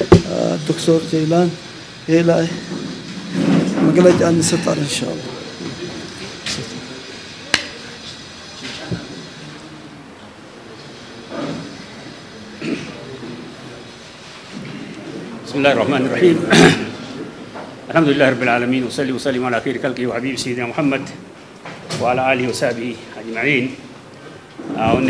ዶክተር ጀይላን ይሄ ላይ መግለጫ እንሰጣል ኢንሻአላህ። بسم الله الرحمن الرحيم الحمد لله رب العالمين وصلي وسلم على خير خلقه وحبيب سيدنا محمد وعلى آله وصحبه أجمعين አሁን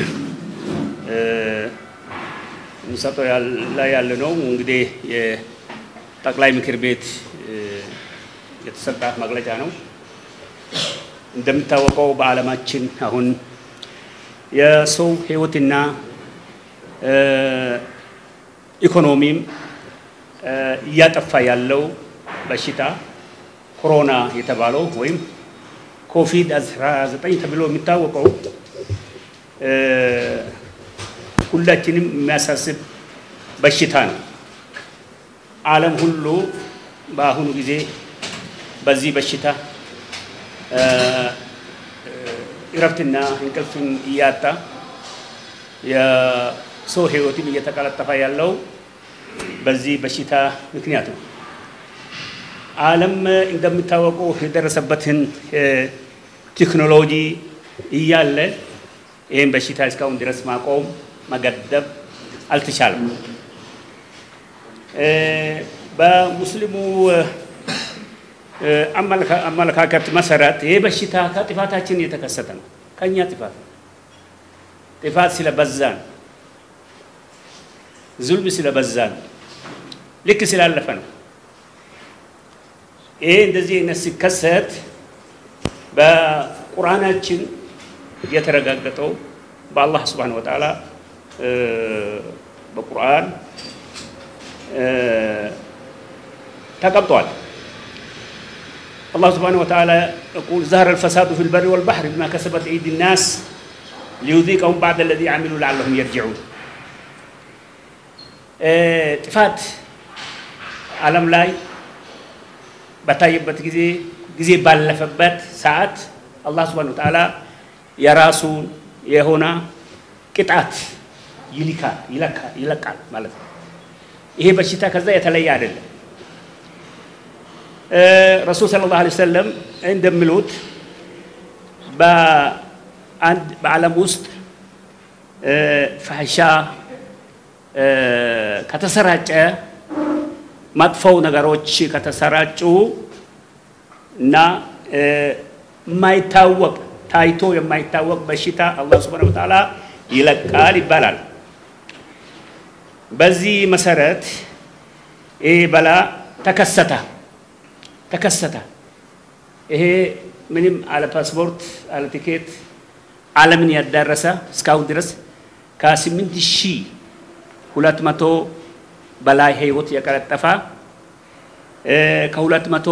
እንሰጠው ላይ ያለ ነው እንግዲህ የጠቅላይ ምክር ቤት የተሰጣ መግለጫ ነው። እንደሚታወቀው በዓለማችን አሁን የሰው ሕይወትና ኢኮኖሚም እያጠፋ ያለው በሽታ ኮሮና የተባለው ወይም ኮቪድ 19 ተብሎ የሚታወቀው ሁላችንም የሚያሳስብ በሽታ ነው። ዓለም ሁሉ በአሁኑ ጊዜ በዚህ በሽታ እረፍትና እንቅልፍን እያጣ የሰው ህይወትን እየተቀለጠፈ ያለው በዚህ በሽታ ምክንያት ነው። ዓለም እንደሚታወቀው የደረሰበትን ቴክኖሎጂ እያለ ይህን በሽታ እስካሁን ድረስ ማቆም መገደብ አልተቻለም። በሙስሊሙ አመለካከት መሰረት ይህ በሽታ ከጥፋታችን የተከሰተ ነው። ከእኛ ጥፋት ነው። ጥፋት ስለበዛ ነው። ዙልም ስለበዛ ነው። ልክ ስላለፈ ነው። ይሄ እንደዚህ አይነት ሲከሰት በቁርአናችን የተረጋገጠው በአላህ ስብሓነ ወተዓላ በቁርአን ተቀምጧል። አላህ ስብሓነ ወተዓላ የቁል ዛህረ አልፈሳዱ ፊ ልበሪ ወልባሕሪ ቢማ ከሰበት አይዲ ናስ ሊዩዚቀሁም ባዕደ ለዚ ዓሚሉ ለዓለሁም የርጅዑን ጥፋት ዓለም ላይ በታየበት ጊዜ ጊዜ ባለፈበት ሰዓት አላህ ስብሓነ ወተዓላ የራሱን የሆነ ቅጣት ይልካል ይለቃል ማለት ነው። ይሄ በሽታ ከዛ የተለየ አይደለም። ረሱል ሰለላሁ ዐለይሂ ወሰለም እንደሚሉት በአንድ በዓለም ውስጥ ፋሕሻ ከተሰራጨ መጥፎው ነገሮች ከተሰራጩ እና የማይታወቅ ታይቶ የማይታወቅ በሽታ አላህ ሱብሓነሁ ወተዓላ ይለቃል ይባላል። በዚህ መሰረት ይሄ በላ ተከሰተ ተከሰተ። ይሄ ምንም አለ ፓስፖርት አለ ቲኬት ዓለምን ያዳረሰ እስካሁን ድረስ ከስምንት ሺህ ሁለት መቶ በላይ ህይወት የቀለጠፈ ከሁለት መቶ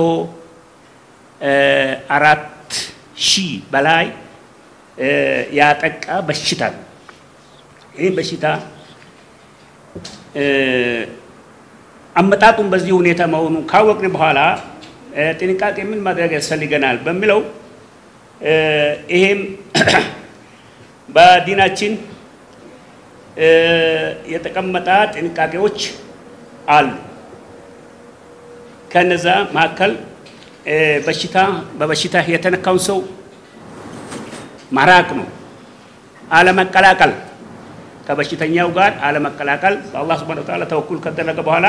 አራት ሺህ በላይ ያጠቃ በሽታ ነው። ይህ በሽታ አመጣጡን በዚህ ሁኔታ መሆኑን ካወቅን በኋላ ጥንቃቄ ምን ማድረግ ያስፈልገናል በሚለው ይሄም በዲናችን የተቀመጠ ጥንቃቄዎች አሉ። ከነዛ መካከል በሽታ በበሽታ የተነካውን ሰው ማራቅ ነው፣ አለመቀላቀል፣ ከበሽተኛው ጋር አለመቀላቀል። በአላህ ሱብሓነሁ ወተዓላ ተወኩል ከተደረገ በኋላ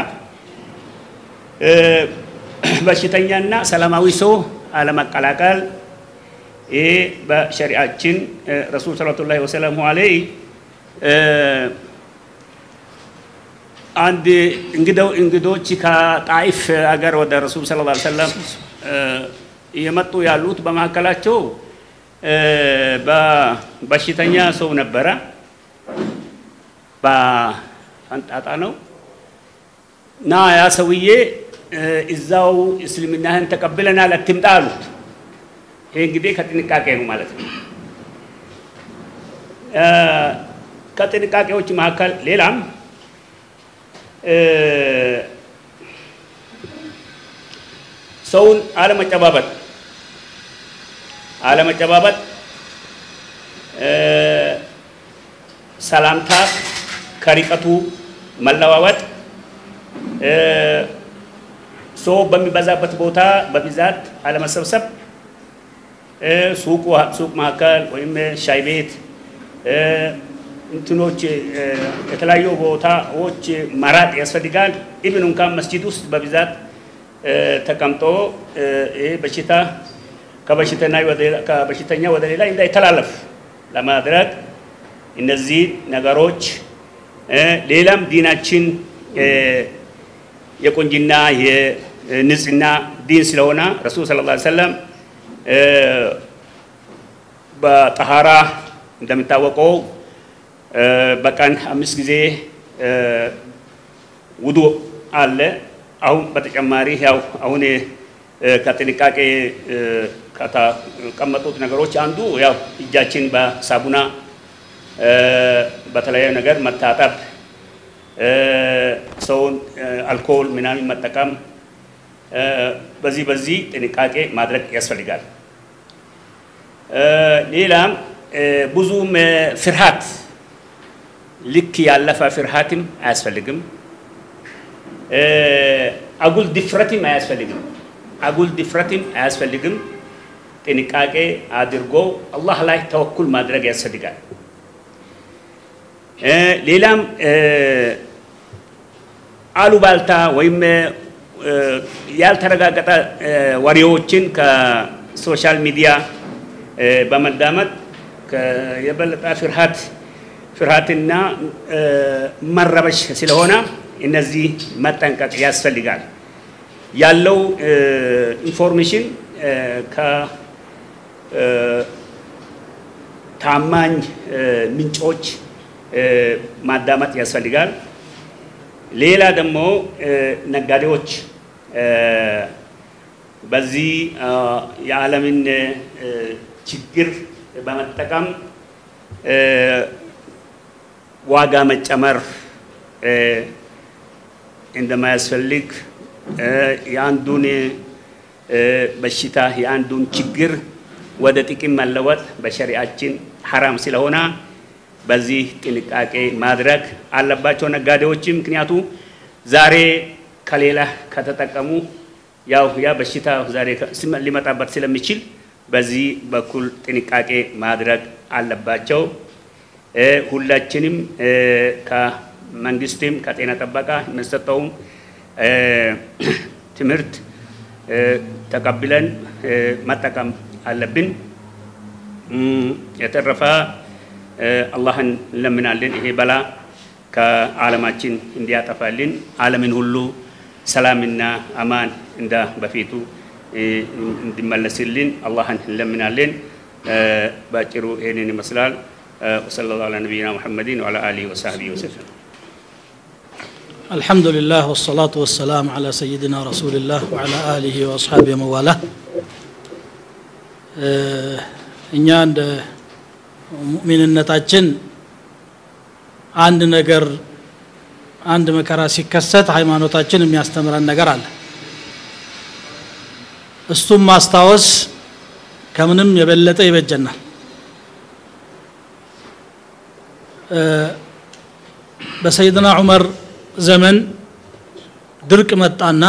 በሽተኛና ሰላማዊ ሰው አለመቀላቀል። ይህ በሸሪአችን ረሱል ሰለላሁ ወሰላሙ ዐለይሂ አንድ እንግደው እንግዶች ከጣይፍ አገር ወደ ረሱል ሰለላሁ ዐለይሂ ወሰለም እየመጡ ያሉት በመካከላቸው በበሽተኛ ሰው ነበረ። በፈንጣጣ ነው እና ያ ሰውዬ እዛው እስልምናህን ተቀብለናል አትምጣ አሉት። ይሄ እንግዲህ ከጥንቃቄ ነው ማለት ነው። ከጥንቃቄዎች መካከል ሌላም ሰውን አለመጨባበጥ አለመጨባበጥ፣ ሰላምታ ከርቀቱ መለዋወጥ፣ ሰው በሚበዛበት ቦታ በብዛት አለመሰብሰብ፣ ሱቅ ሱቅ መካከል ወይም ሻይ ቤት እንትኖች የተለያዩ ቦታዎች መራቅ ያስፈልጋል። ኢብን እንኳን መስጂድ ውስጥ በብዛት ተቀምጦ ይህ በሽታ ከበሽተኛ ወደ ሌላ እንዳይተላለፍ ለማድረግ እነዚህ ነገሮች ሌላም ዲናችን የቁንጅና የንጽህና ዲን ስለሆነ ረሱል ሰለላሁ ዐለይሂ ወሰለም በጠሃራ እንደሚታወቀው በቀን አምስት ጊዜ ውዱ አለ። አሁን በተጨማሪ ያው አሁን ከጥንቃቄ ከተቀመጡት ነገሮች አንዱ ያው እጃችን በሳቡና በተለያዩ ነገር መታጠብ፣ ሰውን አልኮል ምናምን መጠቀም፣ በዚህ በዚህ ጥንቃቄ ማድረግ ያስፈልጋል። ሌላም ብዙም ፍርሃት ልክ ያለፈ ፍርሃትም አያስፈልግም። አጉል ድፍረትም አያስፈልግም። አጉል ድፍረትም አያስፈልግም። ጥንቃቄ አድርጎ አላህ ላይ ተወኩል ማድረግ ያስፈልጋል። ሌላም አሉባልታ ወይም ያልተረጋገጠ ወሬዎችን ከሶሻል ሚዲያ በመዳመጥ የበለጠ ፍርሃት ፍርሃትና መረበሽ ስለሆነ እነዚህ መጠንቀቅ ያስፈልጋል። ያለው ኢንፎርሜሽን ከታማኝ ምንጮች ማዳመጥ ያስፈልጋል። ሌላ ደግሞ ነጋዴዎች በዚህ የዓለምን ችግር በመጠቀም ዋጋ መጨመር እንደማያስፈልግ የአንዱን በሽታ የአንዱን ችግር ወደ ጥቅም መለወጥ በሸሪአችን ሐራም ስለሆነ በዚህ ጥንቃቄ ማድረግ አለባቸው ነጋዴዎች። ምክንያቱ ዛሬ ከሌላ ከተጠቀሙ ያው ያ በሽታ ዛሬ ሊመጣበት ስለሚችል በዚህ በኩል ጥንቃቄ ማድረግ አለባቸው። ሁላችንም ከመንግስትም ከጤና ጥበቃ የሚሰጠውም ትምህርት ተቀብለን መጠቀም አለብን። የተረፈ አላህን እንለምናለን። ይሄ በላ ከዓለማችን እንዲያጠፋልን ዓለምን ሁሉ ሰላምና አማን እንደ በፊቱ እንዲመለስልን አላህን እንለምናለን። በአጭሩ ይህንን ይመስላል። ወሰለ ላሁ ዐላ ነቢይና ሙሐመድን ወዐላ አሊሂ ወሰህቢሂ ወሰለም። الحمد لله والصلاة والسلام على سيدنا رسول الله وعلى آله وأصحابه مواله እኛ እንደ ሙእሚንነታችን አንድ ነገር አንድ መከራ ሲከሰት ሃይማኖታችን የሚያስተምረን ነገር አለ እሱም ማስታወስ ከምንም የበለጠ ይበጀናል በሰይድና ዑመር ዘመን ድርቅ መጣና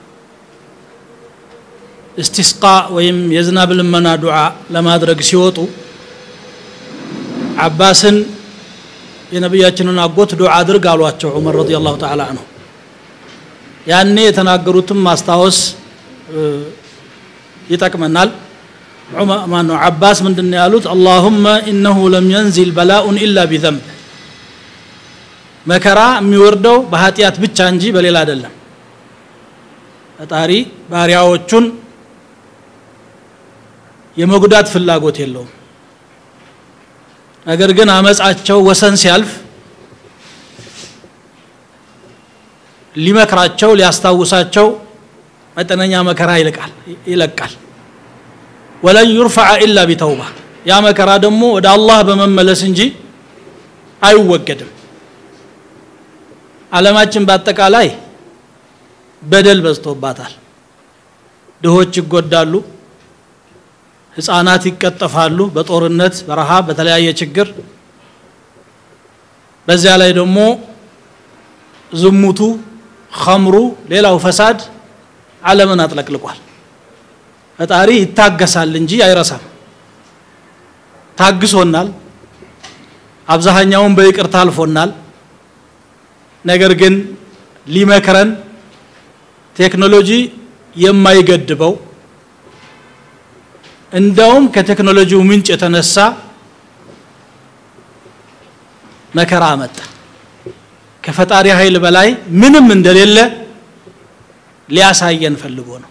እስቲስቃ ወይም የዝናብ ልመና ዱዓ ለማድረግ ሲወጡ አባስን የነቢያችንን አጎት ዱዓ አድርግ አሏቸው ዑመር ረዲ ላሁ ተላ አንሁ ያኔ የተናገሩትም ማስታወስ ይጠቅመናል ማነው አባስ ምንድን ያሉት አላሁመ ኢነሁ ለም የንዚል በላኡን ኢላ ቢዘንብ መከራ የሚወርደው በኃጢአት ብቻ እንጂ በሌላ አይደለም ፈጣሪ ባሪያዎቹን የመጉዳት ፍላጎት የለውም ነገር ግን አመፃቸው ወሰን ሲያልፍ ሊመክራቸው ሊያስታውሳቸው መጠነኛ መከራ ይልቃል ይለቃል ወለን ዩርፈዐ ኢላ ቢተውባ ያ መከራ ደግሞ ወደ አላህ በመመለስ እንጂ አይወገድም አለማችን በአጠቃላይ በደል በዝቶባታል ድሆች ይጎዳሉ ህፃናት ይቀጠፋሉ በጦርነት በረሃብ በተለያየ ችግር በዚያ ላይ ደግሞ ዝሙቱ ኸምሩ ሌላው ፈሳድ ዓለምን አጥለቅልቋል ፈጣሪ ይታገሳል እንጂ አይረሳም ታግሶናል አብዛኛውን በይቅርታ አልፎናል ነገር ግን ሊመክረን ቴክኖሎጂ የማይገድበው እንደውም ከቴክኖሎጂው ምንጭ የተነሳ መከራ አመጣ ከፈጣሪ ኃይል በላይ ምንም እንደሌለ ሊያሳየን ፈልጎ ነው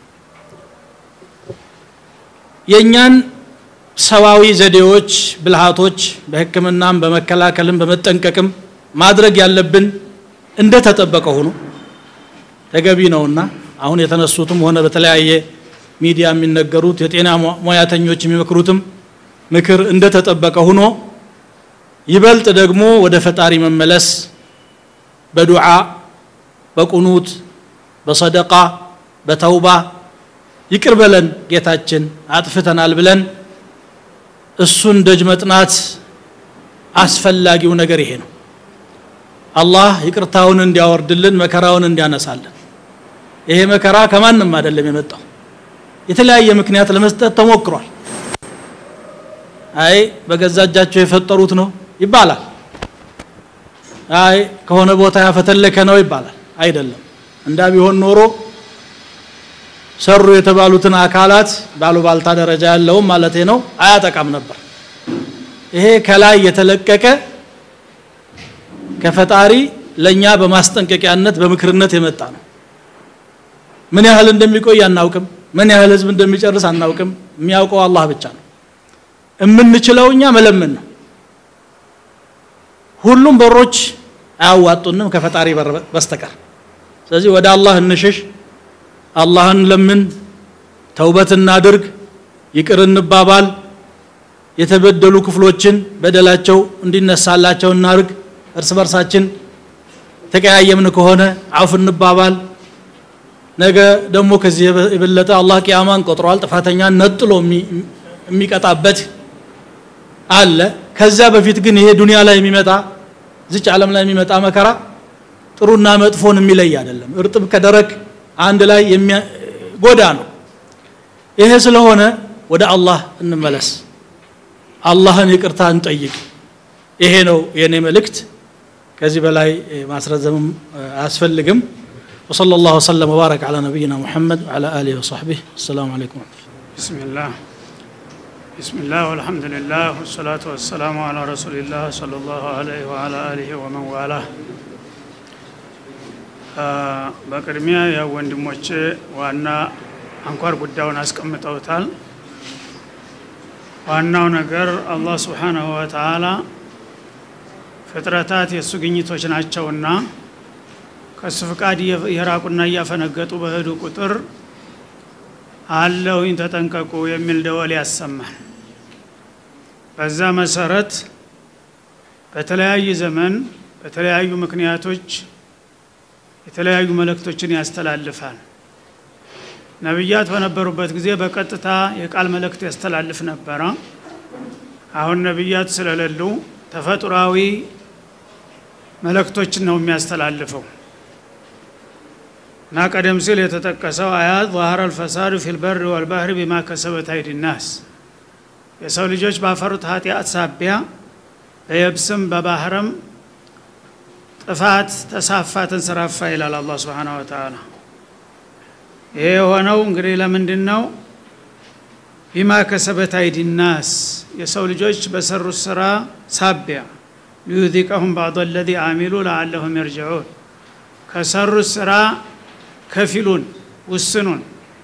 የእኛን ሰዋዊ ዘዴዎች ብልሃቶች በህክምናም በመከላከልም በመጠንቀቅም ማድረግ ያለብን እንደተጠበቀ ሆኖ ተገቢ ነውና አሁን የተነሱትም ሆነ በተለያየ ሚዲያ የሚነገሩት የጤና ሙያተኞች የሚመክሩትም ምክር እንደተጠበቀ ሆኖ ይበልጥ ደግሞ ወደ ፈጣሪ መመለስ በዱዓ በቁኑት በሰደቃ በተውባ ይቅር በለን ጌታችን አጥፍተናል ብለን እሱን ደጅ መጥናት አስፈላጊው ነገር ይሄ ነው አላህ ይቅርታውን እንዲያወርድልን መከራውን እንዲያነሳልን ይሄ መከራ ከማንም አይደለም የመጣው የተለያየ ምክንያት ለመስጠት ተሞክሯል አይ በገዛ እጃቸው የፈጠሩት ነው ይባላል አይ ከሆነ ቦታ ያፈተለከ ነው ይባላል አይደለም እንዳ ቢሆን ኖሮ ሰሩ የተባሉትን አካላት ባሉባልታ ደረጃ ያለውም ማለት ነው አያጠቃም ነበር ይሄ ከላይ የተለቀቀ ከፈጣሪ ለእኛ በማስጠንቀቂያነት በምክርነት የመጣ ነው ምን ያህል እንደሚቆይ አናውቅም ምን ያህል ህዝብ እንደሚጨርስ አናውቅም የሚያውቀው አላህ ብቻ ነው የምንችለው እኛ መለመን ነው ሁሉም በሮች አያዋጡንም ከፈጣሪ በር በስተቀር ስለዚህ ወደ አላህ እንሽሽ አላህን ለምን ተውበት እናድርግ ይቅር እንባባል የተበደሉ ክፍሎችን በደላቸው እንዲነሳላቸው እናርግ እርስ በርሳችን ተቀያየምን ከሆነ አውፍ እንባባል ነገ ደግሞ ከዚህ የበለጠ አላህ ቅያማን ቆጥሯል ጥፋተኛን ነጥሎ የሚቀጣበት አለ ከዛ በፊት ግን ይሄ ዱንያ ላይ የሚመጣ ዝች ዓለም ላይ የሚመጣ መከራ ጥሩና መጥፎን የሚለይ አይደለም እርጥብ ከደረቅ አንድ ላይ ጎዳ ነው ይሄ ስለሆነ ወደ አላህ እንመለስ አላህን ይቅርታ እንጠይቅ ይሄ ነው የኔ መልእክት ከዚህ በላይ ማስረዘምም አያስፈልግም وصلى الله وسلم وبارك على نبينا محمد وعلى اله وصحبه السلام عليكم ورحمه الله بسم الله بسم الله والحمد لله والصلاة والسلام على رسول الله صلى الله عليه وعلى آله ومن والاه በቅድሚያ ያው ወንድሞቼ ዋና አንኳር ጉዳዩን አስቀምጠውታል ዋናው ነገር አላህ ስብሓናሁ ወተዓላ ፍጥረታት የእሱ ግኝቶች ናቸውና ከእሱ ፍቃድ የራቁና እያፈነገጡ በሄዱ ቁጥር አለሁኝ ተጠንቀቁ የሚል ደወል ያሰማል በዛ መሰረት በተለያየ ዘመን በተለያዩ ምክንያቶች የተለያዩ መልእክቶችን ያስተላልፋል ነቢያት በነበሩበት ጊዜ በቀጥታ የቃል መልእክት ያስተላልፍ ነበረ አሁን ነቢያት ስለሌሉ ተፈጥሯዊ መልእክቶችን ነው የሚያስተላልፈው እና ቀደም ሲል የተጠቀሰው አያት ظهر الفساد في البر والبحر بما كسبت أيدي الناس የሰው ልጆች ባፈሩት ኃጢአት ሳቢያ በየብስም በባህርም ጥፋት ተሳፋ ተንሰራፋ ይላል አላህ ስብሓን ወተዓላ ይሄ የሆነው እንግዲህ ለምንድን ነው ቢማ ከሰበት አይዲ ናስ የሰው ልጆች በሰሩት ስራ ሳቢያ ሊዩዚቀሁም ባዕض ለዚ አሚሉ ለአለሁም የርጅዑን ከሰሩት ስራ ከፊሉን ውስኑን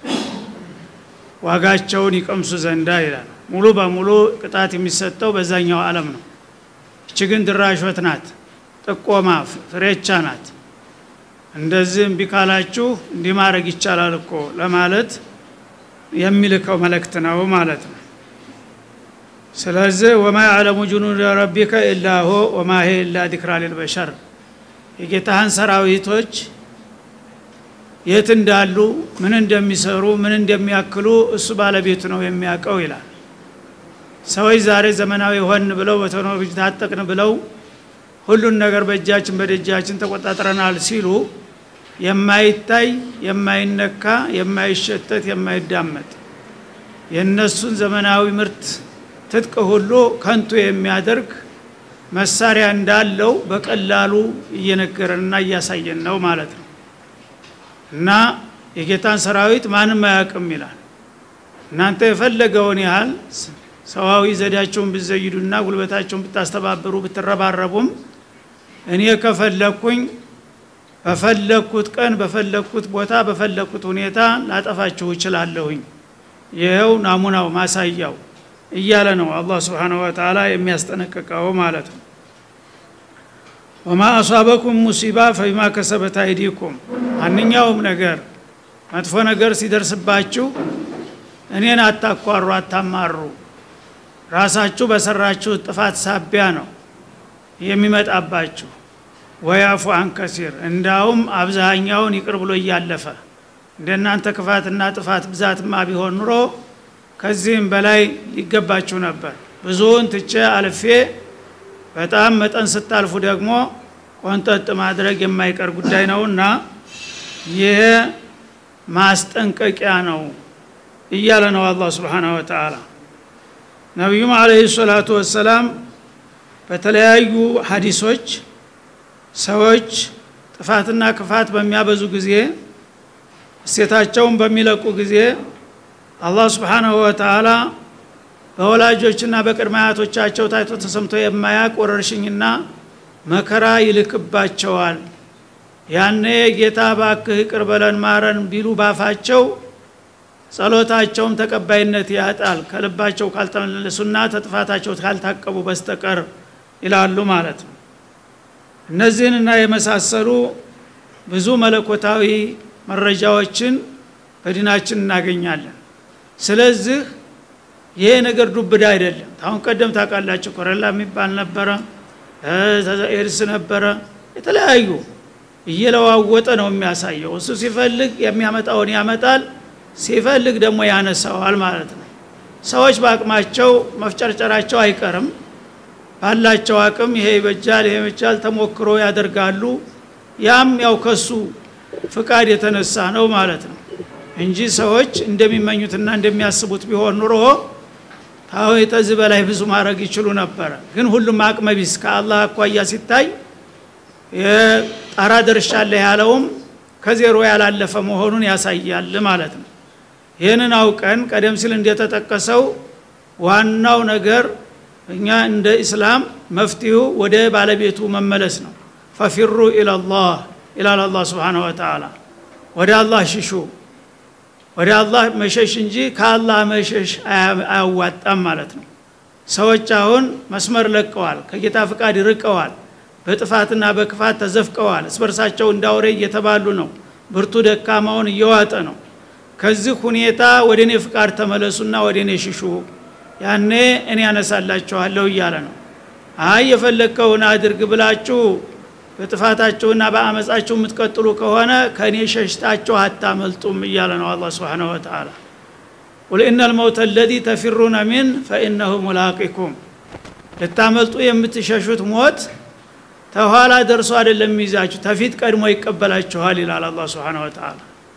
ዋጋቸውን ይቀምሱ ዘንዳ ይላል ሙሉ በሙሉ ቅጣት የሚሰጠው በዛኛው ዓለም ነው እች ግን ድራሾት ናት ጥቆማ ፍሬቻ ናት እንደዚህ እምቢ ካላችሁ እንዲህ ማድረግ ይቻላል እኮ ለማለት የሚልከው መልእክት ነው ማለት ነው ስለዚህ ወማ ያዕለሙ ጁኑድ ረቢከ ኢላ ሆ ወማ ሄ ኢላ ዚክራ ልልበሸር የጌታህን ሰራዊቶች የት እንዳሉ ምን እንደሚሰሩ ምን እንደሚያክሉ እሱ ባለቤቱ ነው የሚያውቀው ይላል ሰዎች ዛሬ ዘመናዊ ሆን ብለው በቴክኖሎጂ ታጠቅን ብለው ሁሉን ነገር በእጃችን በደጃችን ተቆጣጥረናል ሲሉ የማይታይ የማይነካ የማይሸተት የማይዳመጥ የእነሱን ዘመናዊ ምርት ትጥቅ ሁሉ ከንቱ የሚያደርግ መሳሪያ እንዳለው በቀላሉ እየነገረንና እያሳየን ነው ማለት ነው እና የጌታን ሰራዊት ማንም አያውቅም ይላል እናንተ የፈለገውን ያህል ሰዋዊ ዘዴያቸውን ብዘይዱና ጉልበታቸውን ብታስተባብሩ ብትረባረቡም እኔ ከፈለግኩኝ በፈለግኩት ቀን በፈለግኩት ቦታ በፈለግኩት ሁኔታ ላጠፋችሁ እችላለሁኝ ይኸው ናሙናው ማሳያው እያለ ነው አላህ ስብሓነሁ ወተዓላ የሚያስጠነቅቀው ማለት ነው ወማ አሷበኩም ሙሲባ ፈቢማ ከሰበት አይዲኩም ማንኛውም ነገር መጥፎ ነገር ሲደርስባችሁ እኔን አታኳሩ አታማሩ ራሳችሁ በሰራችሁ ጥፋት ሳቢያ ነው የሚመጣባችሁ ወያፉ አንከሲር እንዳውም አብዛኛውን ይቅር ብሎ እያለፈ እንደናንተ ክፋትና ጥፋት ብዛትማ ቢሆን ኑሮ ከዚህም በላይ ሊገባችሁ ነበር ብዙውን ትቼ አልፌ በጣም መጠን ስታልፉ ደግሞ ቆንጠጥ ማድረግ የማይቀር ጉዳይ ነውና ይህ ማስጠንቀቂያ ነው እያለ ነው አላህ ስብሓነሁ ወተዓላ ነቢዩም አለህ ሰላቱ ወሰላም በተለያዩ ሀዲሶች ሰዎች ጥፋትና ክፋት በሚያበዙ ጊዜ እሴታቸውን በሚለቁ ጊዜ አላህ ስብሓነሁ ወተዓላ በወላጆችና በቅድመ አያቶቻቸው ታይቶ ተሰምቶ የማያቅ ወረርሽኝና መከራ ይልክባቸዋል ያኔ ጌታ ባክህ ይቅር በለን ማረን ቢሉ ባፋቸው ጸሎታቸውም ተቀባይነት ያጣል ከልባቸው ካልተመለሱና ተጥፋታቸው ካልታቀቡ በስተቀር ይላሉ ማለት ነው እነዚህንና የመሳሰሉ ብዙ መለኮታዊ መረጃዎችን በዲናችን እናገኛለን ስለዚህ ይሄ ነገር ዱብዳ አይደለም አሁን ቀደም ታውቃላችሁ ኮረላ የሚባል ነበረ ኤድስ ነበረ የተለያዩ እየለዋወጠ ነው የሚያሳየው እሱ ሲፈልግ የሚያመጣውን ያመጣል ሲፈልግ ደግሞ ያነሳዋል ማለት ነው ሰዎች በአቅማቸው መፍጨርጨራቸው አይቀርም ባላቸው አቅም ይሄ ይበጃል ይሄ ይበጃል ተሞክሮ ያደርጋሉ ያም ያው ከሱ ፍቃድ የተነሳ ነው ማለት ነው እንጂ ሰዎች እንደሚመኙትና እንደሚያስቡት ቢሆን ኑሮ ታሁ የተዚህ በላይ ብዙ ማድረግ ይችሉ ነበረ ግን ሁሉም አቅመቢስ ከአላህ አኳያ ሲታይ ጣራ ደርሻለህ ያለውም ከዜሮ ያላለፈ መሆኑን ያሳያል ማለት ነው ይህንን አውቀን ቀደም ሲል እንደተጠቀሰው ዋናው ነገር እኛ እንደ ኢስላም መፍትሁ ወደ ባለቤቱ መመለስ ነው ፈፊሩ ኢላላህ ይላል አላህ ስብሓን ወተላ ወደ አላህ ሽሹ ወደ አላህ መሸሽ እንጂ ከአላህ መሸሽ አያዋጣም ማለት ነው ሰዎች አሁን መስመር ለቀዋል ከጌታ ፍቃድ ርቀዋል በጥፋትና በክፋት ተዘፍቀዋል እስበርሳቸው እንዳውሬ እየተባሉ ነው ብርቱ ደካማውን እየዋጠ ነው ከዚህ ሁኔታ ወደ እኔ ፍቃድ ተመለሱና ወደ እኔ ሽሹ ያኔ እኔ ያነሳላችኋለሁ እያለ ነው አይ የፈለግከውን አድርግ ብላችሁ በጥፋታችሁና በአመፃችሁ የምትቀጥሉ ከሆነ ከእኔ ሸሽታችሁ አታመልጡም እያለ ነው አላ ስብን ወተላ ቁል ኢነ ልመውት አለዚ ተፊሩነ ሚን ፈኢነሁ ሙላቂኩም ልታመልጡ የምትሸሹት ሞት ተኋላ ደርሶ አይደለም የሚይዛችሁ ተፊት ቀድሞ ይቀበላችኋል ይላል አላ ስብን ወተላ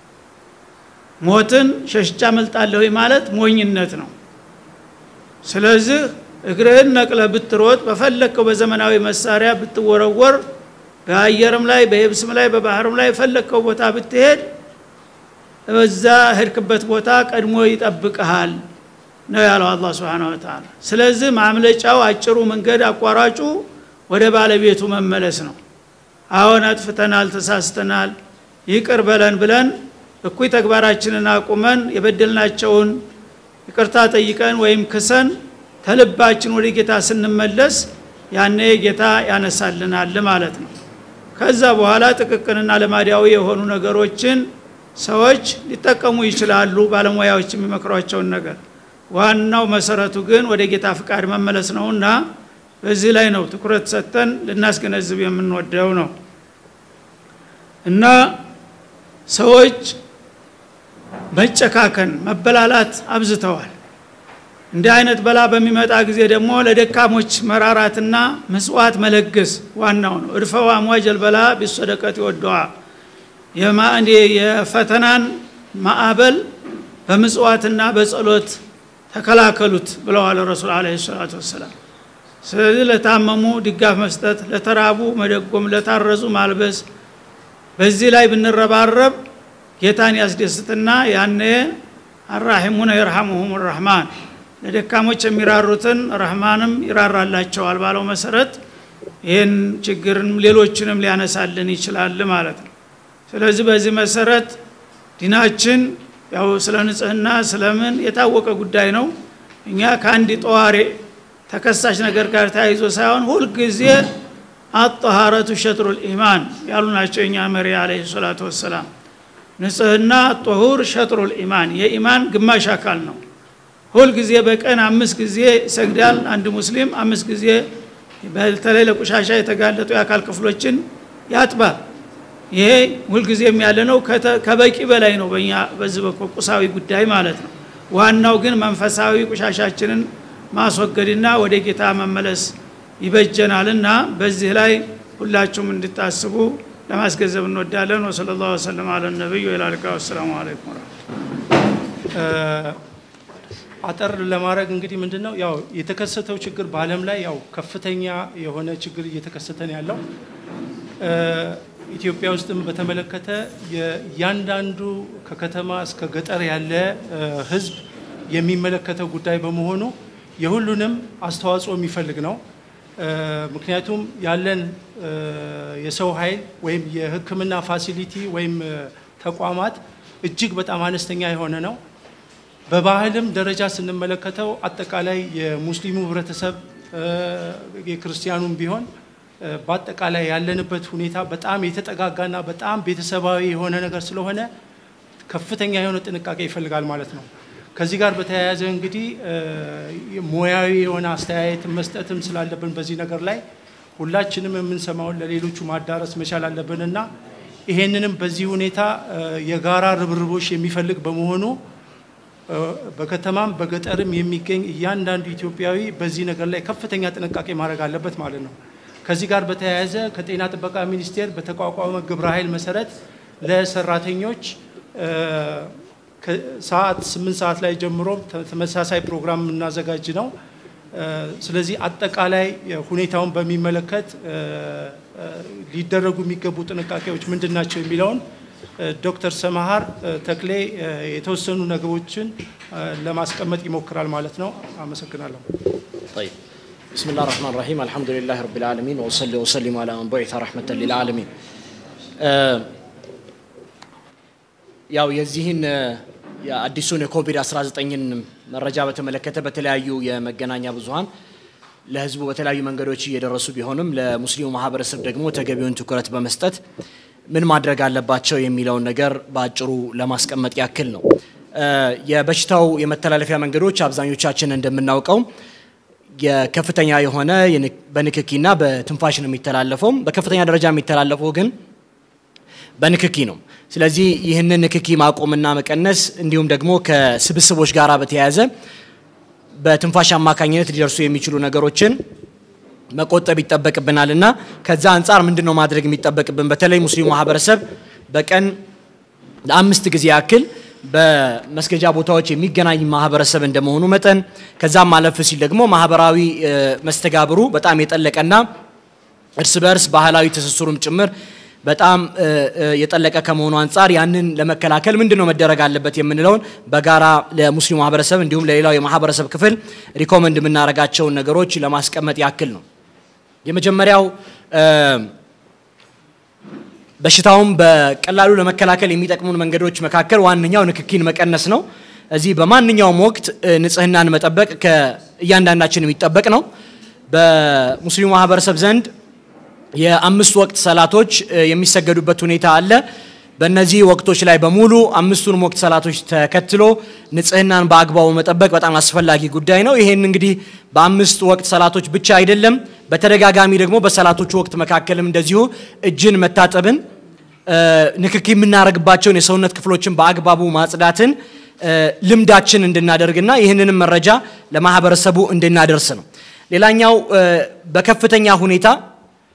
ሞትን ሸሽቻ መልጣለሁ ማለት ሞኝነት ነው ስለዚህ እግርህን ነቅለ ብትሮጥ በፈለግከው በዘመናዊ መሳሪያ ብትወረወር በአየርም ላይ በየብስም ላይ በባህርም ላይ የፈለግከው ቦታ ብትሄድ በዛ ሄድክበት ቦታ ቀድሞ ይጠብቀሃል ነው ያለው አላ ስብን ወተላ ስለዚህ ማምለጫው አጭሩ መንገድ አቋራጩ ወደ ባለቤቱ መመለስ ነው አሁን አጥፍተናል ተሳስተናል ይቅር በለን ብለን እኩይ ተግባራችንን አቁመን የበደልናቸውን ይቅርታ ጠይቀን ወይም ክሰን ተልባችን ወደ ጌታ ስንመለስ ያኔ ጌታ ያነሳልናል ማለት ነው ከዛ በኋላ ጥቅቅንና ልማዳዊ የሆኑ ነገሮችን ሰዎች ሊጠቀሙ ይችላሉ ባለሙያዎች የሚመክሯቸውን ነገር ዋናው መሰረቱ ግን ወደ ጌታ ፍቃድ መመለስ ነውና በዚህ ላይ ነው ትኩረት ሰጥተን ልናስገነዝብ የምንወደው ነው እና ሰዎች መጨካከን መበላላት አብዝተዋል እንዲህ አይነት በላ በሚመጣ ጊዜ ደግሞ ለደካሞች መራራትና ምጽዋት መለገስ ዋናው ነው እድፈው አሟጀል በላ ቢሶደቀት ይወደዋ የፈተናን ማዕበል በምጽዋትና በጸሎት ተከላከሉት ብለዋል ረሱል አለ ሰላቱ ወሰላም ስለዚህ ለታመሙ ድጋፍ መስጠት ለተራቡ መደጎም ለታረዙ ማልበስ በዚህ ላይ ብንረባረብ ጌታን ያስደስትና ያነ አራሒሙነ የርሐሙሁም ረህማን ለደካሞች የሚራሩትን ረህማንም ይራራላቸዋል ባለው መሰረት ይህን ችግርን ሌሎችንም ሊያነሳልን ይችላል ማለት ነው ስለዚህ በዚህ መሰረት ዲናችን ያው ስለ ንጽህና ስለምን የታወቀ ጉዳይ ነው እኛ ከአንድ ጠዋሪ ተከሳሽ ነገር ጋር ተያይዞ ሳይሆን ሁልጊዜ አጠሃረቱ ሸጥሩ ልኢማን ያሉ ናቸው የኛ መሪ አለ ሰላቱ ወሰላም ንጽህና ጦሁር ሸጥሩ ልኢማን የኢማን ግማሽ አካል ነው ሁልጊዜ በቀን አምስት ጊዜ ይሰግዳል አንድ ሙስሊም አምስት ጊዜ በተለይ ለቆሻሻ የተጋለጡ የአካል ክፍሎችን ያጥባል ይሄ ሁልጊዜም ያለ ነው ከበቂ በላይ ነው በእኛ በዚህ በኩል ቁሳዊ ጉዳይ ማለት ነው ዋናው ግን መንፈሳዊ ቆሻሻችንን ማስወገድና ወደ ጌታ መመለስ ይበጀናልና በዚህ ላይ ሁላችሁም እንድታስቡ ለማስገንዘብ እንወዳለን ወሰለ ላሁ ወሰለም አለ ነቢይ ወላልካ ወሰላሙ አለይኩም አጠር ለማድረግ እንግዲህ ምንድን ነው ያው የተከሰተው ችግር በአለም ላይ ያው ከፍተኛ የሆነ ችግር እየተከሰተ ነው ያለው ኢትዮጵያ ውስጥም በተመለከተ እያንዳንዱ ከከተማ እስከ ገጠር ያለ ህዝብ የሚመለከተው ጉዳይ በመሆኑ የሁሉንም አስተዋጽኦ የሚፈልግ ነው ምክንያቱም ያለን የሰው ኃይል ወይም የህክምና ፋሲሊቲ ወይም ተቋማት እጅግ በጣም አነስተኛ የሆነ ነው በባህልም ደረጃ ስንመለከተው አጠቃላይ የሙስሊሙ ህብረተሰብ የክርስቲያኑም ቢሆን በአጠቃላይ ያለንበት ሁኔታ በጣም የተጠጋጋና በጣም ቤተሰባዊ የሆነ ነገር ስለሆነ ከፍተኛ የሆነ ጥንቃቄ ይፈልጋል ማለት ነው ከዚህ ጋር በተያያዘ እንግዲህ ሙያዊ የሆነ አስተያየት መስጠትም ስላለብን በዚህ ነገር ላይ ሁላችንም የምንሰማውን ለሌሎቹ ማዳረስ መቻል አለብንና ይሄንንም በዚህ ሁኔታ የጋራ ርብርቦች የሚፈልግ በመሆኑ በከተማም በገጠርም የሚገኝ እያንዳንዱ ኢትዮጵያዊ በዚህ ነገር ላይ ከፍተኛ ጥንቃቄ ማድረግ አለበት ማለት ነው ከዚህ ጋር በተያያዘ ከጤና ጥበቃ ሚኒስቴር በተቋቋመ ግብረ ኃይል መሰረት ለሰራተኞች ሰዓት ስምንት ሰዓት ላይ ጀምሮ ተመሳሳይ ፕሮግራም የምናዘጋጅ ነው ስለዚህ አጠቃላይ ሁኔታውን በሚመለከት ሊደረጉ የሚገቡ ጥንቃቄዎች ምንድን ናቸው የሚለውን ዶክተር ሰማሃር ተክሌ የተወሰኑ ነገሮችን ለማስቀመጥ ይሞክራል ማለት ነው አመሰግናለሁ طيب بسم الله الرحمن الرحيم الحمد لله رب العالمين وصلي وسلم على من بعث رحمة للعالمين ያው የዚህን የአዲሱን የኮቪድ-19ን መረጃ በተመለከተ በተለያዩ የመገናኛ ብዙሀን ለህዝቡ በተለያዩ መንገዶች እየደረሱ ቢሆንም ለሙስሊሙ ማህበረሰብ ደግሞ ተገቢውን ትኩረት በመስጠት ምን ማድረግ አለባቸው የሚለውን ነገር በአጭሩ ለማስቀመጥ ያክል ነው የበሽታው የመተላለፊያ መንገዶች አብዛኞቻችን እንደምናውቀው የከፍተኛ የሆነ በንክኪና በትንፋሽ ነው የሚተላለፈው በከፍተኛ ደረጃ የሚተላለፈው ግን በንክኪ ነው ስለዚህ ይህንን ንክኪ ማቆምና መቀነስ እንዲሁም ደግሞ ከስብስቦች ጋር በተያያዘ በትንፋሽ አማካኝነት ሊደርሱ የሚችሉ ነገሮችን መቆጠብ ይጠበቅብናል እና ከዛ አንጻር ምንድን ነው ማድረግ የሚጠበቅብን በተለይ ሙስሊሙ ማህበረሰብ በቀን ለአምስት ጊዜ ያክል በመስገጃ ቦታዎች የሚገናኝ ማህበረሰብ እንደመሆኑ መጠን ከዛም ማለፍ ሲል ደግሞ ማህበራዊ መስተጋብሩ በጣም የጠለቀና እርስ በርስ ባህላዊ ትስስሩም ጭምር በጣም የጠለቀ ከመሆኑ አንጻር ያንን ለመከላከል ምንድን ነው መደረግ አለበት የምንለውን በጋራ ለሙስሊሙ ማህበረሰብ እንዲሁም ለሌላው የማህበረሰብ ክፍል ሪኮመንድ የምናደርጋቸውን ነገሮች ለማስቀመጥ ያክል ነው የመጀመሪያው በሽታውን በቀላሉ ለመከላከል የሚጠቅሙን መንገዶች መካከል ዋነኛው ንክኪን መቀነስ ነው እዚህ በማንኛውም ወቅት ንጽህናን መጠበቅ ከእያንዳንዳችን የሚጠበቅ ነው በሙስሊሙ ማህበረሰብ ዘንድ የአምስት ወቅት ሰላቶች የሚሰገዱበት ሁኔታ አለ በእነዚህ ወቅቶች ላይ በሙሉ አምስቱንም ወቅት ሰላቶች ተከትሎ ንጽህናን በአግባቡ መጠበቅ በጣም አስፈላጊ ጉዳይ ነው ይሄን እንግዲህ በአምስት ወቅት ሰላቶች ብቻ አይደለም በተደጋጋሚ ደግሞ በሰላቶቹ ወቅት መካከልም እንደዚሁ እጅን መታጠብን ንክኪ የምናደርግባቸውን የሰውነት ክፍሎችን በአግባቡ ማጽዳትን ልምዳችን እንድናደርግና ይህንንም መረጃ ለማህበረሰቡ እንድናደርስ ነው ሌላኛው በከፍተኛ ሁኔታ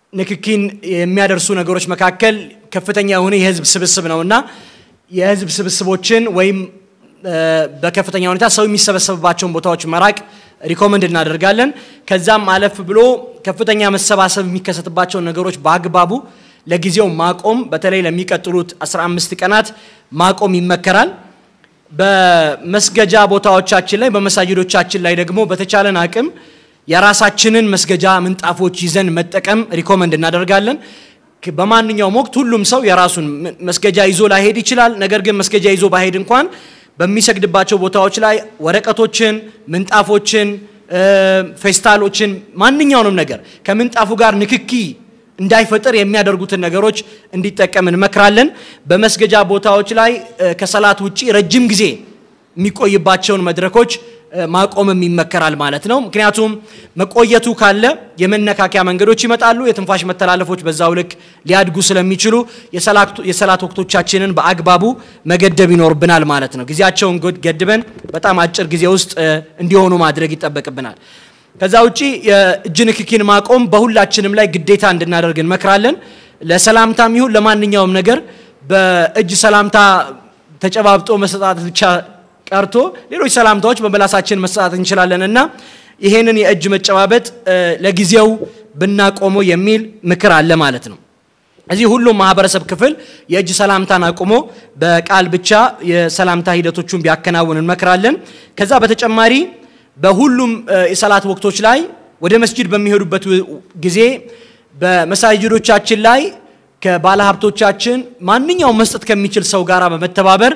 ንክኪን የሚያደርሱ ነገሮች መካከል ከፍተኛ የሆነ የህዝብ ስብስብ ነውና የህዝብ ስብስቦችን ወይም በከፍተኛ ሁኔታ ሰው የሚሰበሰብባቸውን ቦታዎች መራቅ ሪኮመንድ እናደርጋለን። ከዛም አለፍ ብሎ ከፍተኛ መሰባሰብ የሚከሰትባቸውን ነገሮች በአግባቡ ለጊዜው ማቆም፣ በተለይ ለሚቀጥሉት 15 ቀናት ማቆም ይመከራል። በመስገጃ ቦታዎቻችን ላይ በመሳጅዶቻችን ላይ ደግሞ በተቻለን አቅም የራሳችንን መስገጃ ምንጣፎች ይዘን መጠቀም ሪኮመንድ እናደርጋለን። በማንኛውም ወቅት ሁሉም ሰው የራሱን መስገጃ ይዞ ላይሄድ ይችላል። ነገር ግን መስገጃ ይዞ ባሄድ እንኳን በሚሰግድባቸው ቦታዎች ላይ ወረቀቶችን፣ ምንጣፎችን፣ ፌስታሎችን ማንኛውንም ነገር ከምንጣፉ ጋር ንክኪ እንዳይፈጠር የሚያደርጉትን ነገሮች እንዲጠቀም እንመክራለን። በመስገጃ ቦታዎች ላይ ከሰላት ውጪ ረጅም ጊዜ የሚቆይባቸውን መድረኮች ማቆምም ይመከራል ማለት ነው። ምክንያቱም መቆየቱ ካለ የመነካኪያ መንገዶች ይመጣሉ። የትንፋሽ መተላለፎች በዛው ልክ ሊያድጉ ስለሚችሉ የሰላት ወቅቶቻችንን በአግባቡ መገደብ ይኖርብናል ማለት ነው። ጊዜያቸውን ገድበን በጣም አጭር ጊዜ ውስጥ እንዲሆኑ ማድረግ ይጠበቅብናል። ከዛ ውጪ የእጅ ንክኪን ማቆም በሁላችንም ላይ ግዴታ እንድናደርግ እንመክራለን። ለሰላምታም ይሁን ለማንኛውም ነገር በእጅ ሰላምታ ተጨባብጦ መሰጣት ብቻ ቀርቶ ሌሎች ሰላምታዎች በመላሳችን መሰጣት እንችላለን እና ይሄንን የእጅ መጨባበጥ ለጊዜው ብናቆመው የሚል ምክር አለ ማለት ነው። እዚህ ሁሉም ማህበረሰብ ክፍል የእጅ ሰላምታን አቁሞ በቃል ብቻ የሰላምታ ሂደቶቹን ቢያከናውን እንመክራለን። ከዛ በተጨማሪ በሁሉም የሰላት ወቅቶች ላይ ወደ መስጂድ በሚሄዱበት ጊዜ በመሳጅዶቻችን ላይ ከባለሀብቶቻችን ማንኛውም መስጠት ከሚችል ሰው ጋር በመተባበር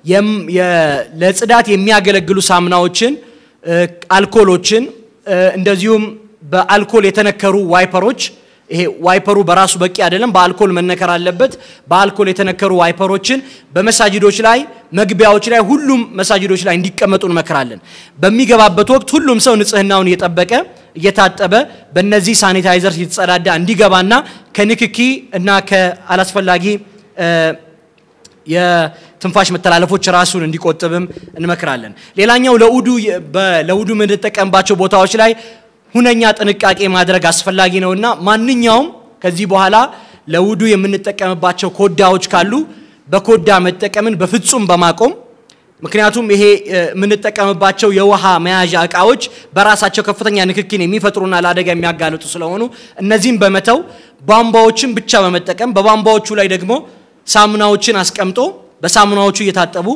ለጽዳት የሚያገለግሉ ሳሙናዎችን፣ አልኮሎችን እንደዚሁም በአልኮል የተነከሩ ዋይፐሮች ይሄ ዋይፐሩ በራሱ በቂ አይደለም፣ በአልኮል መነከር አለበት። በአልኮል የተነከሩ ዋይፐሮችን በመሳጅዶች ላይ መግቢያዎች ላይ ሁሉም መሳጅዶች ላይ እንዲቀመጡ እንመክራለን። በሚገባበት ወቅት ሁሉም ሰው ንጽህናውን እየጠበቀ እየታጠበ በእነዚህ ሳኒታይዘር እየተጸዳዳ እንዲገባና ከንክኪ እና ከአላስፈላጊ የትንፋሽ መተላለፎች ራሱን እንዲቆጥብም እንመክራለን። ሌላኛው ለውዱ ለውዱ የምንጠቀምባቸው ቦታዎች ላይ ሁነኛ ጥንቃቄ ማድረግ አስፈላጊ ነውና ማንኛውም ከዚህ በኋላ ለውዱ የምንጠቀምባቸው ኮዳዎች ካሉ በኮዳ መጠቀምን በፍጹም በማቆም ምክንያቱም ይሄ የምንጠቀምባቸው የውሃ መያዣ እቃዎች በራሳቸው ከፍተኛ ንክኪን የሚፈጥሩና ለአደጋ የሚያጋልጡ ስለሆኑ እነዚህም በመተው ቧንቧዎችን ብቻ በመጠቀም በቧንቧዎቹ ላይ ደግሞ ሳሙናዎችን አስቀምጦ በሳሙናዎቹ እየታጠቡ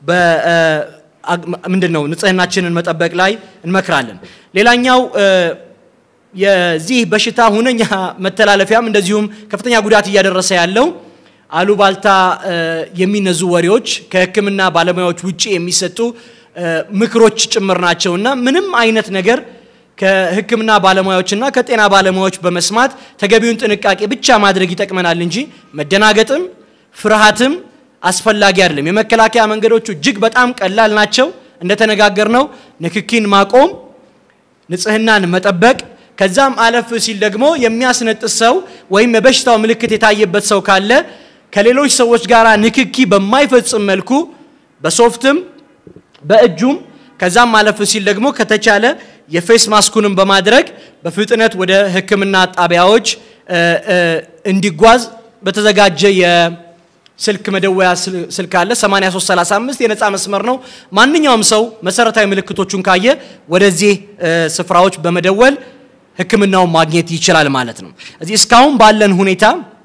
ምንድን ነው ንጽህናችንን መጠበቅ ላይ እንመክራለን። ሌላኛው የዚህ በሽታ ሁነኛ መተላለፊያም እንደዚሁም ከፍተኛ ጉዳት እያደረሰ ያለው አሉባልታ የሚነዙ ወሬዎች ከሕክምና ባለሙያዎች ውጭ የሚሰጡ ምክሮች ጭምር ናቸው እና ምንም አይነት ነገር ከሕክምና ባለሙያዎችና ከጤና ባለሙያዎች በመስማት ተገቢውን ጥንቃቄ ብቻ ማድረግ ይጠቅመናል እንጂ መደናገጥም ፍርሃትም አስፈላጊ አይደለም። የመከላከያ መንገዶቹ እጅግ በጣም ቀላል ናቸው። እንደተነጋገርነው ንክኪን ማቆም፣ ንጽህናን መጠበቅ ከዛም አለፍ ሲል ደግሞ የሚያስነጥስ ሰው ወይም የበሽታው ምልክት የታየበት ሰው ካለ ከሌሎች ሰዎች ጋር ንክኪ በማይፈጽም መልኩ በሶፍትም በእጁም ከዛም አለፍ ሲል ደግሞ ከተቻለ የፌስ ማስኩንም በማድረግ በፍጥነት ወደ ህክምና ጣቢያዎች እንዲጓዝ በተዘጋጀ የስልክ መደወያ ስልክ አለ 8335 የነፃ መስመር ነው። ማንኛውም ሰው መሰረታዊ ምልክቶቹን ካየ ወደዚህ ስፍራዎች በመደወል ህክምናውን ማግኘት ይችላል ማለት ነው። እዚህ እስካሁን ባለን ሁኔታ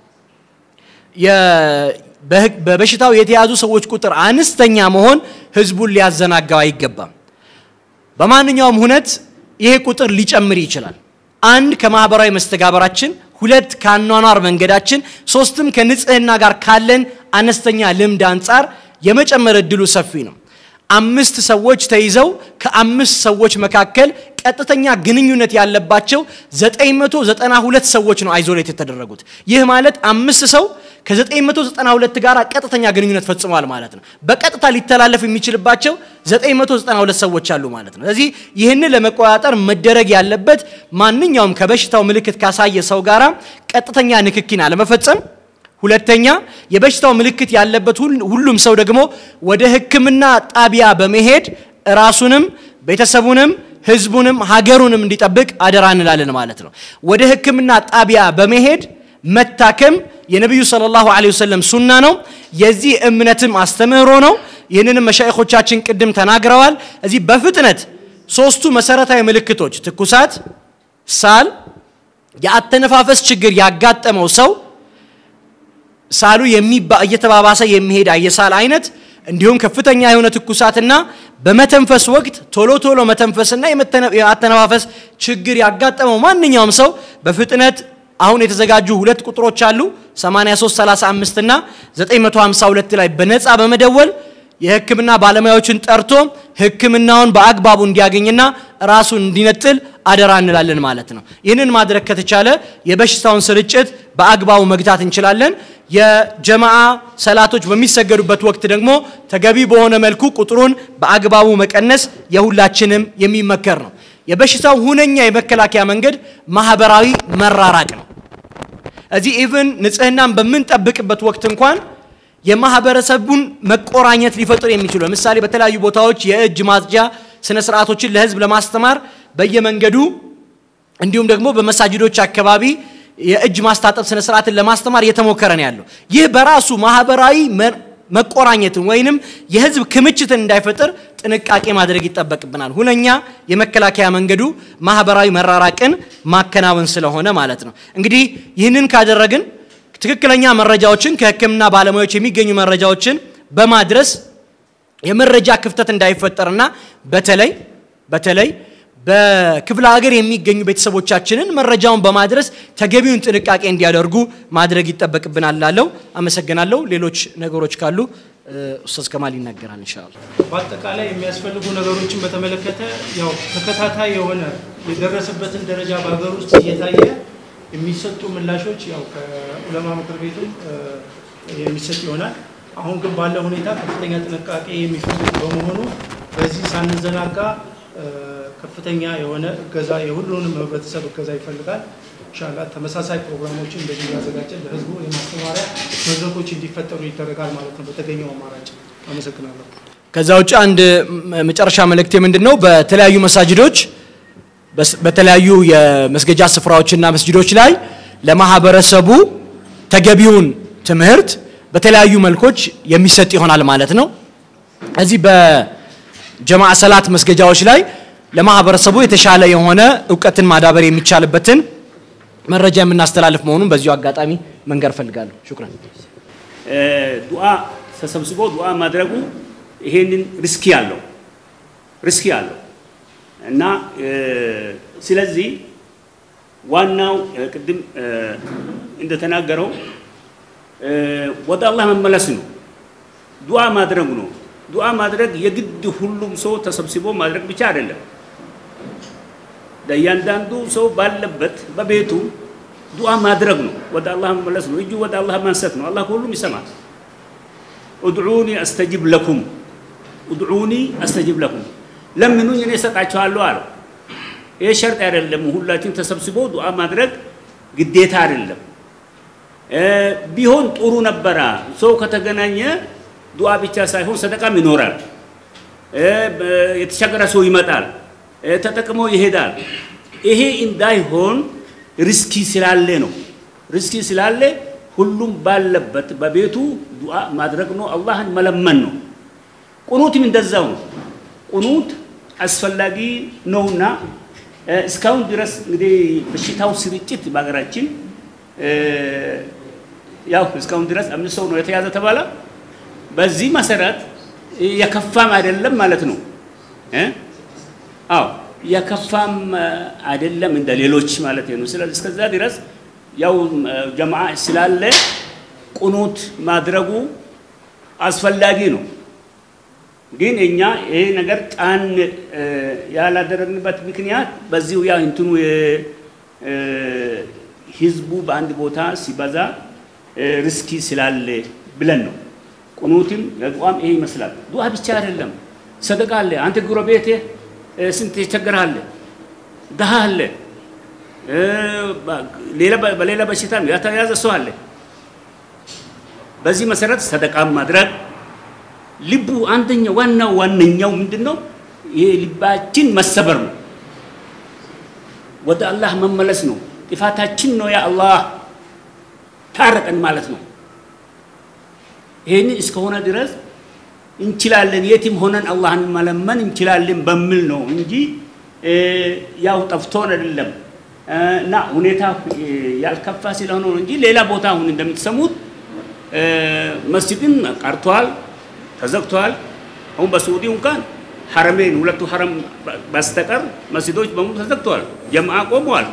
በበሽታው የተያዙ ሰዎች ቁጥር አነስተኛ መሆን ህዝቡን ሊያዘናጋው አይገባም። በማንኛውም ሁነት ይሄ ቁጥር ሊጨምር ይችላል። አንድ ከማህበራዊ መስተጋበራችን፣ ሁለት ከአኗኗር መንገዳችን፣ ሶስትም ከንጽህና ጋር ካለን አነስተኛ ልምድ አንጻር የመጨመር እድሉ ሰፊ ነው። አምስት ሰዎች ተይዘው ከአምስት ሰዎች መካከል ቀጥተኛ ግንኙነት ያለባቸው 992 ሰዎች ነው አይዞሌት የተደረጉት። ይህ ማለት አምስት ሰው ከ992 ጋር ቀጥተኛ ግንኙነት ፈጽሟል ማለት ነው። በቀጥታ ሊተላለፍ የሚችልባቸው 992 ሰዎች አሉ ማለት ነው። ስለዚህ ይህንን ለመቆጣጠር መደረግ ያለበት ማንኛውም ከበሽታው ምልክት ካሳየ ሰው ጋራ ቀጥተኛ ንክኪን አለመፈጸም ሁለተኛ የበሽታው ምልክት ያለበት ሁሉም ሰው ደግሞ ወደ ሕክምና ጣቢያ በመሄድ ራሱንም ቤተሰቡንም ህዝቡንም ሀገሩንም እንዲጠብቅ አደራ እንላለን ማለት ነው። ወደ ሕክምና ጣቢያ በመሄድ መታከም የነቢዩ ሰለላሁ ዐለይሂ ወሰለም ሱና ነው። የዚህ እምነትም አስተምህሮ ነው። ይህንንም መሻይኾቻችን ቅድም ተናግረዋል። እዚህ በፍጥነት ሶስቱ መሰረታዊ ምልክቶች ትኩሳት፣ ሳል፣ የአተነፋፈስ ችግር ያጋጠመው ሰው ሳሉ እየተባባሰ የሚሄድ የሳል አይነት እንዲሁም ከፍተኛ የሆነ ትኩሳትና በመተንፈስ ወቅት ቶሎ ቶሎ መተንፈስና የአተነፋፈስ ችግር ያጋጠመው ማንኛውም ሰው በፍጥነት አሁን የተዘጋጁ ሁለት ቁጥሮች አሉ 8335 እና 952 ላይ በነፃ በመደወል የህክምና ባለሙያዎችን ጠርቶ ህክምናውን በአግባቡ እንዲያገኝና ራሱን እንዲነጥል አደራ እንላለን ማለት ነው። ይህንን ማድረግ ከተቻለ የበሽታውን ስርጭት በአግባቡ መግታት እንችላለን። የጀማዓ ሰላቶች በሚሰገዱበት ወቅት ደግሞ ተገቢ በሆነ መልኩ ቁጥሩን በአግባቡ መቀነስ የሁላችንም የሚመከር ነው። የበሽታው ሁነኛ የመከላከያ መንገድ ማህበራዊ መራራቅ ነው። እዚህ ኢቭን ንጽህናን በምንጠብቅበት ወቅት እንኳን የማህበረሰቡን መቆራኘት ሊፈጥር የሚችሉ ለምሳሌ በተለያዩ ቦታዎች የእጅ ማጽጃ ስነ ስርዓቶችን ለህዝብ ለማስተማር በየመንገዱ እንዲሁም ደግሞ በመሳጅዶች አካባቢ የእጅ ማስታጠብ ስነ ስርዓትን ለማስተማር እየተሞከረ ነው ያለው። ይህ በራሱ ማህበራዊ መቆራኘትን ወይንም የህዝብ ክምችትን እንዳይፈጥር ጥንቃቄ ማድረግ ይጠበቅብናል። ሁነኛ የመከላከያ መንገዱ ማህበራዊ መራራቅን ማከናወን ስለሆነ ማለት ነው። እንግዲህ ይህንን ካደረግን ትክክለኛ መረጃዎችን ከህክምና ባለሙያዎች የሚገኙ መረጃዎችን በማድረስ የመረጃ ክፍተት እንዳይፈጠርና በተለይ በተለይ በክፍለ ሀገር የሚገኙ ቤተሰቦቻችንን መረጃውን በማድረስ ተገቢውን ጥንቃቄ እንዲያደርጉ ማድረግ ይጠበቅብናል ላለው አመሰግናለሁ። ሌሎች ነገሮች ካሉ ኡስታዝ ከማል ይናገራል ኢንሻአላህ። በአጠቃላይ የሚያስፈልጉ ነገሮችን በተመለከተ ያው ተከታታይ የሆነ የደረሰበትን ደረጃ በሀገር ውስጥ እየታየ የሚሰጡ ምላሾች ያው ከዑለማ ምክር ቤቱም የሚሰጥ ይሆናል። አሁን ግን ባለው ሁኔታ ከፍተኛ ጥንቃቄ የሚፈልግ በመሆኑ በዚህ ሳንዘናጋ ከፍተኛ የሆነ እገዛ የሁሉንም ህብረተሰብ እገዛ ይፈልጋል። ኢንሻላህ ተመሳሳይ ፕሮግራሞችን እንደዚህ እያዘጋጀን ለህዝቡ የማስተማሪያ መድረኮች እንዲፈጠሩ ይደረጋል ማለት ነው በተገኘው አማራጭ። አመሰግናለሁ። ከዛ ውጭ አንድ መጨረሻ መልእክቴ ምንድን ነው? በተለያዩ መሳጅዶች በተለያዩ የመስገጃ ስፍራዎችና መስጅዶች ላይ ለማህበረሰቡ ተገቢውን ትምህርት በተለያዩ መልኮች የሚሰጥ ይሆናል ማለት ነው። እዚህ በጀማዓ ሰላት መስገጃዎች ላይ ለማህበረሰቡ የተሻለ የሆነ እውቀትን ማዳበር የሚቻልበትን መረጃ የምናስተላልፍ መሆኑን በዚሁ አጋጣሚ መንገር ፈልጋለሁ። ሹክራን። ዱዓ ተሰብስቦ ዱዓ ማድረጉ ይሄንን ሪስኪ አለው ሪስኪ አለው እና ስለዚህ ዋናው ቅድም እንደተናገረው ወደ አላህ መመለስ ነው። ዱዓ ማድረግ ነው። ዱዓ ማድረግ የግድ ሁሉም ሰው ተሰብስቦ ማድረግ ብቻ አይደለም። ለእያንዳንዱ ሰው ባለበት በቤቱ ዱዓ ማድረግ ነው። ወደ አላህ መመለስ ነው። እጁ ወደ አላህ ማንሰት ነው። አላህ ሁሉም ይሰማል። ኡድዑኒ አስተጅብ ለኩም ኡድዑኒ አስተጅብ ለኩም ለምኑኝ እኔ እሰጣችኋለሁ አለው። ይህ ሸርጥ አይደለም። ሁላችን ተሰብስቦ ዱዓ ማድረግ ግዴታ አይደለም። ቢሆን ጥሩ ነበረ። ሰው ከተገናኘ ዱዓ ብቻ ሳይሆን ሰደቃም ይኖራል። የተቸገረ ሰው ይመጣል፣ ተጠቅሞ ይሄዳል። ይሄ እንዳይሆን ሪስኪ ስላለ ነው። ሪስኪ ስላለ ሁሉም ባለበት በቤቱ ዱዓ ማድረግ ነው፣ አላህን መለመን ነው። ቁኑትም እንደዛው ነው። ቁኑት አስፈላጊ ነውና እስካሁን ድረስ እንግዲህ በሽታው ስርጭት በሀገራችን ያው እስካሁን ድረስ አምስት ሰው ነው የተያዘ ተባለ። በዚህ መሰረት የከፋም አይደለም ማለት ነው። አዎ የከፋም አይደለም እንደ ሌሎች ማለት ነው። ስለዚህ እስከዛ ድረስ ያው ጀማዓ ስላለ ቁኑት ማድረጉ አስፈላጊ ነው። ግን እኛ ይሄ ነገር ጫን ያላደረግንበት ምክንያት በዚሁ ያ እንትኑ ህዝቡ በአንድ ቦታ ሲበዛ ሪስኪ ስላለ ብለን ነው። ቁኑትም ለዱዓም ይሄ ይመስላል። ዱዓ ብቻ አይደለም፣ ሰደቃ አለ። አንተ ጎረቤቴ ስንት ይቸገራል፣ ድሃ አለ፣ በሌላ በሽታ የተያዘ ሰው አለ። በዚህ መሰረት ሰደቃም ማድረግ ልቡ አንደኛ ዋናው ዋነኛው ምንድን ነው? ይሄ ልባችን መሰበር ነው። ወደ አላህ መመለስ ነው። ጥፋታችን ነው ያ አላህ ታረቀን ማለት ነው። ይህን እስከሆነ ድረስ እንችላለን፣ የትም ሆነን አላህን መለመን እንችላለን በሚል ነው እንጂ ያው ጠፍቶን አይደለም እና ሁኔታ ያልከፋ ስለሆነ ነው እንጂ ሌላ ቦታ አሁን እንደምትሰሙት መስጂድን ቀርቷል፣ ተዘግቷል። አሁን በሳዑዲ እንኳን ሐረሜን ሁለቱ ሐረም በስተቀር መስጂዶች በሙሉ ተዘግተዋል፣ ጀምዓ ቆመዋል።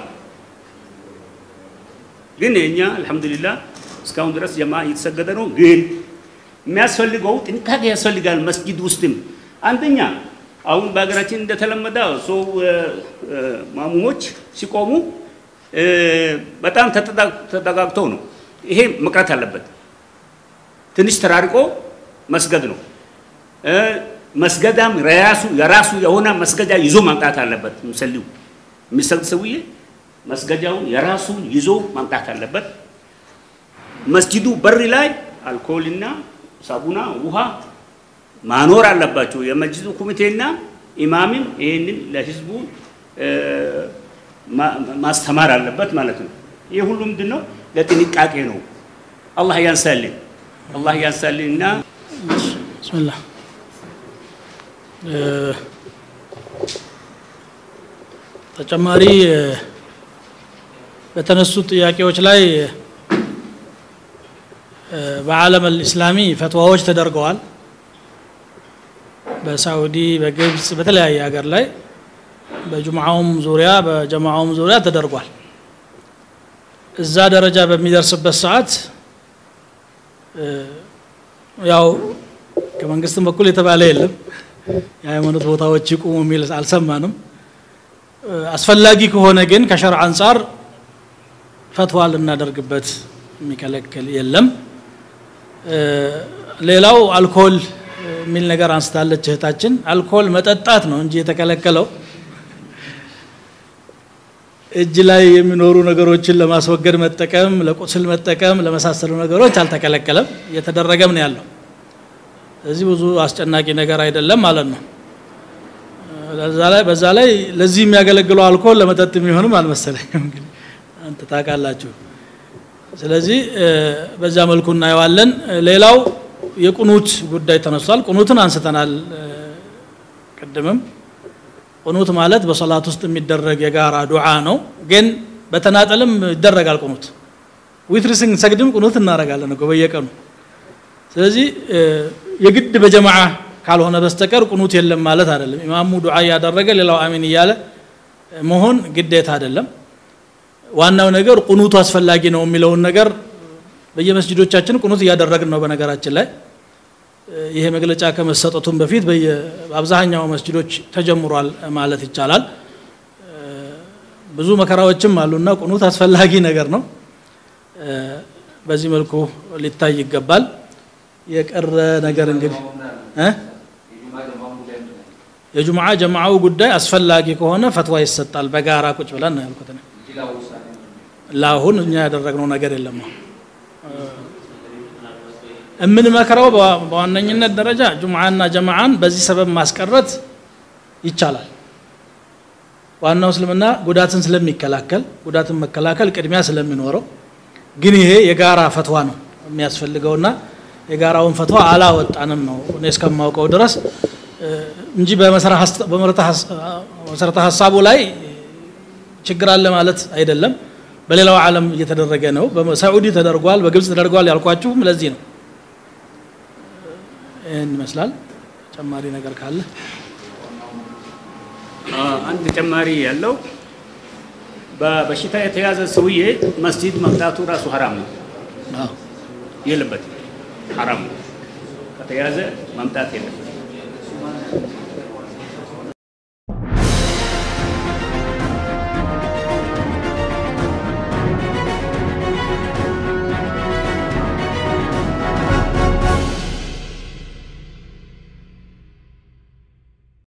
ግን የኛ አልሐምዱሊላህ እስካሁን ድረስ ጀምዓ እየተሰገደ ነው። ግን የሚያስፈልገው ጥንቃቄ ያስፈልጋል። መስጂድ ውስጥም አንደኛ አሁን በሀገራችን እንደተለመደ ሰው ማሙሞች ሲቆሙ በጣም ተጠጋግተው ነው። ይሄ መቅረት አለበት። ትንሽ ተራርቆ መስገድ ነው። መስገዳም የራሱ የሆነ መስገጃ ይዞ ማምጣት አለበት። ሙሰሊው የሚሰግድ ሰውዬ መስገጃውን የራሱን ይዞ ማምጣት አለበት። መስጂዱ በር ላይ አልኮልና ሳቡና ውሃ ማኖር አለባቸው። የመስጂዱ ኮሚቴና ኢማምም ይህንን ለህዝቡ ማስተማር አለበት ማለት ነው። ይህ ሁሉ ምንድን ነው? ለጥንቃቄ ነው። አላህ ያንሳልን፣ አላህ ያንሳልን እና ብስሚላህ ተጨማሪ በተነሱ ጥያቄዎች ላይ በዓለም አልኢስላሚ ፈትዋዎች ተደርገዋል። በሳዑዲ፣ በግብፅ፣ በተለያየ ሀገር ላይ በጁምዓውም ዙሪያ በጀማዓውም ዙሪያ ተደርጓል። እዛ ደረጃ በሚደርስበት ሰዓት ያው ከመንግስትም በኩል የተባለ የለም የሃይማኖት ቦታዎች ይቁሙ የሚል አልሰማንም። አስፈላጊ ከሆነ ግን ከሸርዕ አንጻር ፈትዋ ልናደርግበት የሚከለክል የለም። ሌላው አልኮል የሚል ነገር አንስታለች እህታችን። አልኮል መጠጣት ነው እንጂ የተከለከለው እጅ ላይ የሚኖሩ ነገሮችን ለማስወገድ መጠቀም፣ ለቁስል መጠቀም፣ ለመሳሰሉ ነገሮች አልተከለከለም። እየተደረገም ነው ያለው። እዚህ ብዙ አስጨናቂ ነገር አይደለም ማለት ነው። በዛ ላይ ለዚህ የሚያገለግለው አልኮል ለመጠጥ የሚሆንም አልመሰለኝም። እንግዲህ አንተ ታውቃላችሁ። ስለዚህ በዛ መልኩ እናየዋለን። ሌላው የቁኑት ጉዳይ ተነስቷል። ቁኑትን አንስተናል ቅድምም። ቁኑት ማለት በሰላት ውስጥ የሚደረግ የጋራ ዱዓ ነው። ግን በተናጠልም ይደረጋል ቁኑት። ዊትር ስንሰግድም ቁኑት እናደርጋለን እኮ በየቀኑ። ስለዚህ የግድ በጀማዓ ካልሆነ በስተቀር ቁኑት የለም ማለት አይደለም። ኢማሙ ዱዓ እያደረገ ሌላው አሚን እያለ መሆን ግዴታ አይደለም። ዋናው ነገር ቁኑቱ አስፈላጊ ነው የሚለውን ነገር በየመስጅዶቻችን ቁኑት እያደረግን ነው። በነገራችን ላይ ይሄ መግለጫ ከመሰጠቱም በፊት በአብዛኛው መስጅዶች ተጀምሯል ማለት ይቻላል። ብዙ መከራዎችም አሉና ቁኑት አስፈላጊ ነገር ነው። በዚህ መልኩ ሊታይ ይገባል። የቀረ ነገር እንግዲህ የጁምዓ ጀማዓው ጉዳይ አስፈላጊ ከሆነ ፈትዋ ይሰጣል። በጋራ ቁጭ ብለን ነው ያልኩት። ለአሁን እኛ ያደረግነው ነገር የለም። የምንመክረው በዋነኝነት ደረጃ ጁምዓና ጀማዓን በዚህ ሰበብ ማስቀረት ይቻላል። ዋናው እስልምና ጉዳትን ስለሚከላከል ጉዳትን መከላከል ቅድሚያ ስለሚኖረው፣ ግን ይሄ የጋራ ፈትዋ ነው የሚያስፈልገውና የጋራውን ፈትዋ አላወጣንም ነው እኔ እስከማውቀው ድረስ እንጂ በመሰረተ ሀሳቡ ላይ ችግር አለ ማለት አይደለም። በሌላው ዓለም እየተደረገ ነው። በሳዑዲ ተደርጓል፣ በግብፅ ተደርጓል ያልኳችሁም ለዚህ ነው። ይህን ይመስላል። ተጨማሪ ነገር ካለ አንድ ተጨማሪ ያለው በበሽታ የተያዘ ሰውዬ መስጂድ መምጣቱ ራሱ ሀራም ነው፣ የለበትም። ሀራም ነው። ከተያዘ መምጣት የለበትም።